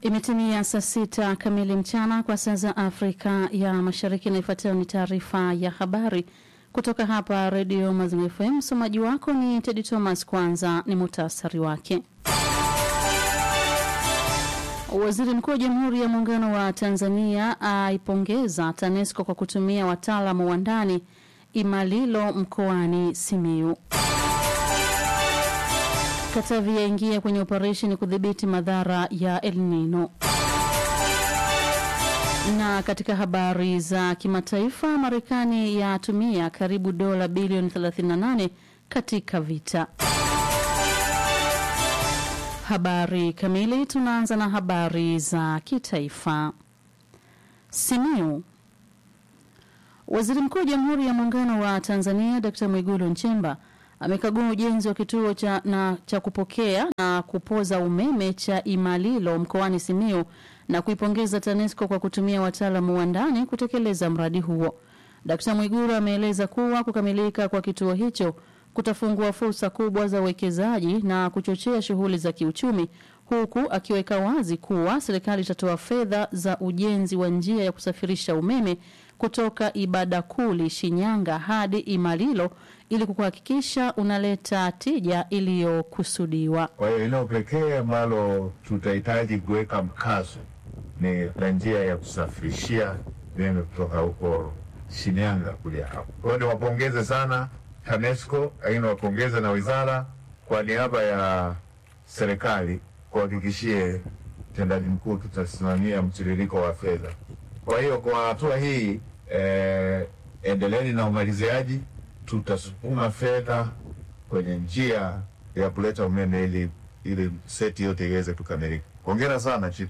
Imetimia saa sita kamili mchana kwa saa za Afrika ya Mashariki, na ifuatayo ni taarifa ya habari kutoka hapa Redio Mazingira FM. Msomaji wako ni Tedi Thomas. Kwanza ni muhtasari wake. Waziri Mkuu wa Jamhuri ya Muungano wa Tanzania aipongeza TANESCO kwa kutumia wataalamu wa ndani Imalilo mkoani Simiyu. Katavi yaingia kwenye operesheni kudhibiti madhara ya El Nino. Na katika habari za kimataifa, Marekani yatumia karibu dola bilioni 38 katika vita. Habari kamili. Tunaanza na habari za kitaifa. Simiyu. Waziri Mkuu wa Jamhuri ya Muungano wa Tanzania Dkt. Mwigulu Nchemba amekagua ujenzi wa kituo cha, na, cha kupokea na kupoza umeme cha Imalilo mkoani Simiyu na kuipongeza TANESCO kwa kutumia wataalamu wa ndani kutekeleza mradi huo. Dkt. Mwigulu ameeleza kuwa kukamilika kwa kituo hicho kutafungua fursa kubwa za uwekezaji na kuchochea shughuli za kiuchumi, huku akiweka wazi kuwa serikali itatoa fedha za ujenzi wa njia ya kusafirisha umeme kutoka Ibadakuli Shinyanga hadi Imalilo ili kuhakikisha unaleta tija iliyokusudiwa. Kwa hiyo eneo pekee ambalo tutahitaji kuweka mkazo ni la njia ya kusafirishia umeme kutoka huko Shinyanga kuja hapo. Kwa hiyo niwapongeze sana TANESCO, lakini wapongeze na wizara kwa niaba ya serikali kuhakikishie mtendaji mkuu tutasimamia mtiririko wa fedha. Kwa hiyo kwa hatua hii eh, endeleeni na umaliziaji, tutasukuma fedha kwenye njia ya kuleta umeme ili ili seti yote iweze kukamilika. Hongera sana chief.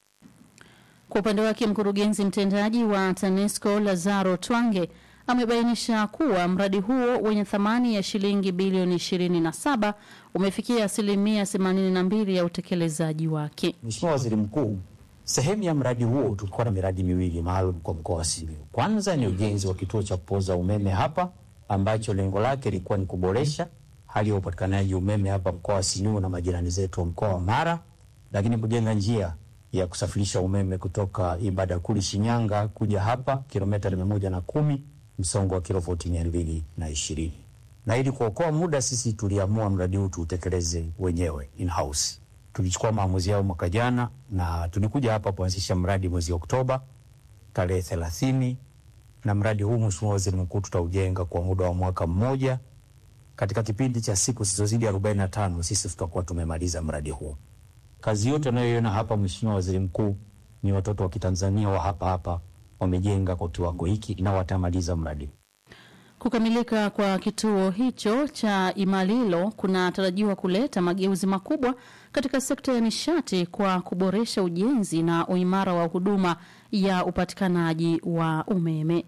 Kwa upande wake mkurugenzi mtendaji wa TANESCO Lazaro Twange amebainisha kuwa mradi huo wenye thamani ya shilingi bilioni 27 umefikia asilimia 82 ya utekelezaji wake. Mheshimiwa Waziri Mkuu, sehemu ya mradi huo tulikuwa na miradi miwili maalum kwa mkoa wa Simiyu. Kwanza ni ujenzi wa kituo cha kupoza umeme hapa ambacho lengo lake lilikuwa ni kuboresha hali ya upatikanaji umeme hapa mkoa wa Simiyu na majirani zetu wa mkoa wa Mara, lakini kujenga njia ya kusafirisha umeme kutoka Ibadakuli Shinyanga kuja hapa kilomita mia moja na kumi msongo wa kilovoti mia mbili na ishirini na ili kuokoa muda, sisi tuliamua mradi huu tuutekeleze wenyewe in house. Tulichukua maamuzi yao mwaka jana na tulikuja hapa kuanzisha mradi mwezi Oktoba tarehe thelathini, na mradi huu Mheshimiwa Waziri Mkuu, tutaujenga kwa muda wa mwaka mmoja. Katika kipindi cha siku zisizozidi arobaini na tano sisi tutakuwa tumemaliza mradi huu. Kazi yote unayoiona hapa Mheshimiwa Waziri Mkuu ni watoto wa Kitanzania wa hapa hapa wamejenga kwa kiwango hiki na watamaliza mradi. Kukamilika kwa kituo hicho cha Imalilo kunatarajiwa kuleta mageuzi makubwa katika sekta ya nishati kwa kuboresha ujenzi na uimara wa huduma ya upatikanaji wa umeme.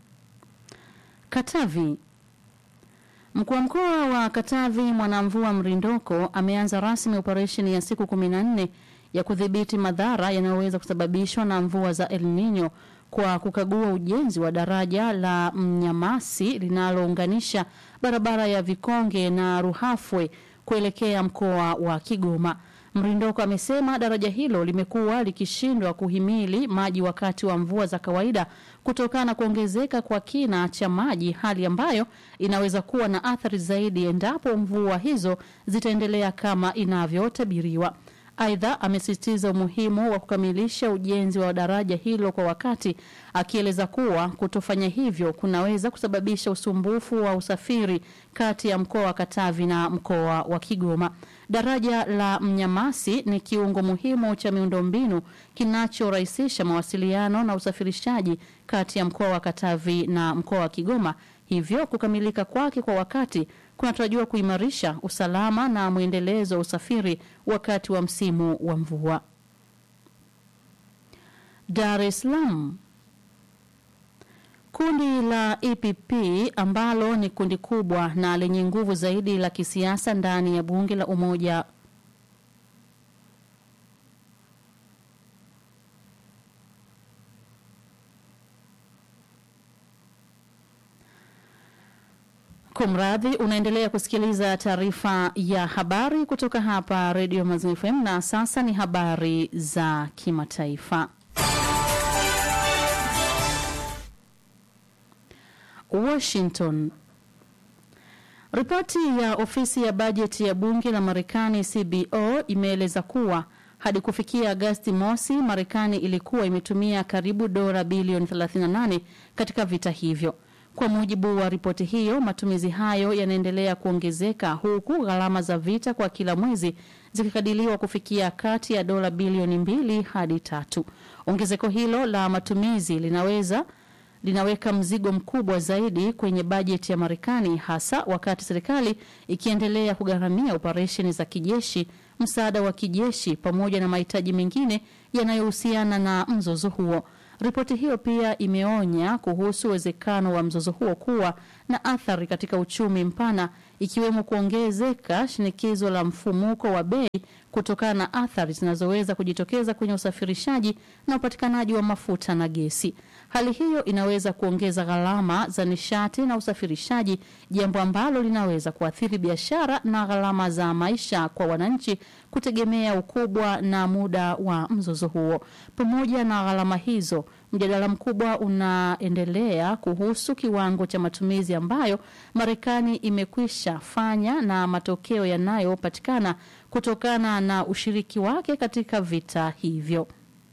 Katavi. Mkuu wa mkoa wa Katavi Mwanamvua Mrindoko ameanza rasmi operesheni ya siku 14 ya kudhibiti madhara yanayoweza kusababishwa na mvua za El Nino kwa kukagua ujenzi wa daraja la Mnyamasi linalounganisha barabara ya Vikonge na Ruhafwe kuelekea mkoa wa Kigoma. Mrindoko amesema daraja hilo limekuwa likishindwa kuhimili maji wakati wa mvua za kawaida kutokana na kuongezeka kwa kina cha maji, hali ambayo inaweza kuwa na athari zaidi endapo mvua hizo zitaendelea kama inavyotabiriwa. Aidha, amesisitiza umuhimu wa kukamilisha ujenzi wa daraja hilo kwa wakati, akieleza kuwa kutofanya hivyo kunaweza kusababisha usumbufu wa usafiri kati ya mkoa wa Katavi na mkoa wa Kigoma. Daraja la Mnyamasi ni kiungo muhimu cha miundombinu kinachorahisisha mawasiliano na usafirishaji kati ya mkoa wa Katavi na mkoa wa Kigoma. Hivyo kukamilika kwake kwa wakati kunatarajiwa kuimarisha usalama na mwendelezo wa usafiri wakati wa msimu wa mvua. Dar es Salaam. Kundi la EPP ambalo ni kundi kubwa na lenye nguvu zaidi la kisiasa ndani ya bunge la umoja Kumradhi, unaendelea kusikiliza taarifa ya habari kutoka hapa Radio Mazimu FM na sasa ni habari za kimataifa. Washington. Ripoti ya ofisi ya bajeti ya bunge la Marekani CBO imeeleza kuwa hadi kufikia Agasti mosi, Marekani ilikuwa imetumia karibu dola bilioni 38 katika vita hivyo. Kwa mujibu wa ripoti hiyo, matumizi hayo yanaendelea kuongezeka huku gharama za vita kwa kila mwezi zikikadiriwa kufikia kati ya dola bilioni mbili hadi tatu. Ongezeko hilo la matumizi linaweza linaweka mzigo mkubwa zaidi kwenye bajeti ya Marekani, hasa wakati serikali ikiendelea kugharamia operesheni za kijeshi, msaada wa kijeshi, pamoja na mahitaji mengine yanayohusiana na mzozo huo. Ripoti hiyo pia imeonya kuhusu uwezekano wa mzozo huo kuwa na athari katika uchumi mpana, ikiwemo kuongezeka shinikizo la mfumuko wa bei kutokana na athari zinazoweza kujitokeza kwenye usafirishaji na upatikanaji wa mafuta na gesi. Hali hiyo inaweza kuongeza gharama za nishati na usafirishaji, jambo ambalo linaweza kuathiri biashara na gharama za maisha kwa wananchi kutegemea ukubwa na muda wa mzozo huo. Pamoja na gharama hizo, mjadala mkubwa unaendelea kuhusu kiwango cha matumizi ambayo Marekani imekwisha fanya na matokeo yanayopatikana kutokana na ushiriki wake katika vita hivyo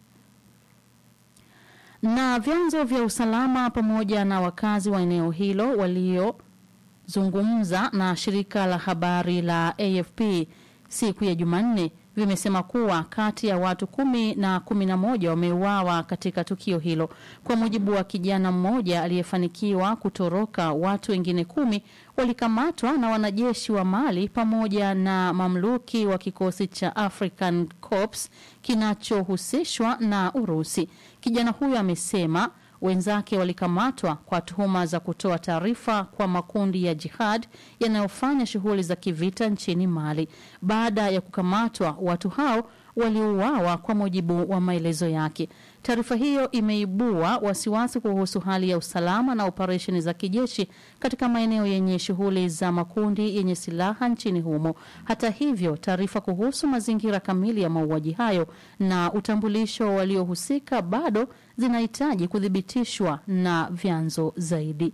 na vyanzo vya usalama pamoja na wakazi wa eneo hilo waliozungumza na shirika la habari la AFP siku ya Jumanne vimesema kuwa kati ya watu kumi na kumi na moja wameuawa katika tukio hilo. Kwa mujibu wa kijana mmoja aliyefanikiwa kutoroka, watu wengine kumi walikamatwa na wanajeshi wa Mali pamoja na mamluki wa kikosi cha African Corps kinachohusishwa na Urusi. Kijana huyo amesema wenzake walikamatwa kwa tuhuma za kutoa taarifa kwa makundi ya jihad yanayofanya shughuli za kivita nchini Mali. Baada ya kukamatwa, watu hao waliuawa kwa mujibu wa maelezo yake. Taarifa hiyo imeibua wasiwasi kuhusu hali ya usalama na operesheni za kijeshi katika maeneo yenye shughuli za makundi yenye silaha nchini humo. Hata hivyo, taarifa kuhusu mazingira kamili ya mauaji hayo na utambulisho waliohusika bado zinahitaji kuthibitishwa na vyanzo zaidi.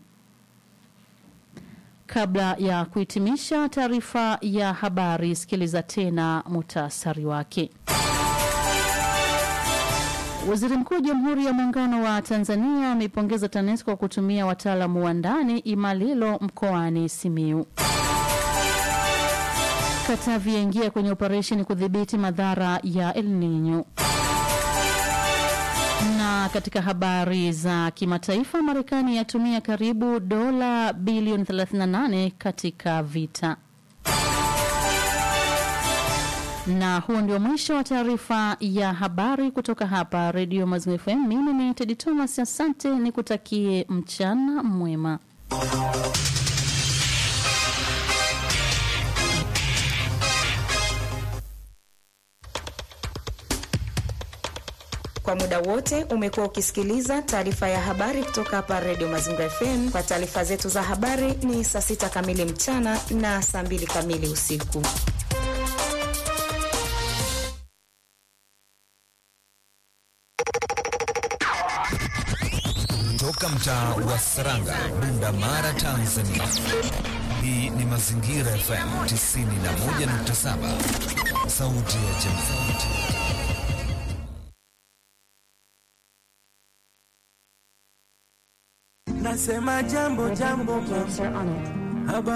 Kabla ya kuhitimisha taarifa ya habari, sikiliza tena muhtasari wake. Waziri Mkuu wa Jamhuri ya Muungano wa Tanzania ameipongeza TANESCO kwa kutumia wataalamu wa ndani Imalilo mkoani Simiu. Katavi yaingia kwenye operesheni kudhibiti madhara ya El Nino. Na katika habari za kimataifa, Marekani yatumia karibu dola bilioni 38 katika vita. Na huo ndio mwisho wa taarifa ya habari kutoka hapa Redio Mazimu FM. Mimi ni Tedi Thomas, asante, nikutakie mchana mwema. Kwa muda wote umekuwa ukisikiliza taarifa ya habari kutoka hapa Redio Mazingira FM. Kwa taarifa zetu za habari ni saa sita kamili mchana na saa mbili kamili usiku. Toka mtaa wa Saranga, Bunda Mara, Tanzania. Hii ni Mazingira FM 91.7, sauti ya jamii. Nasema jambo jambo, jambo.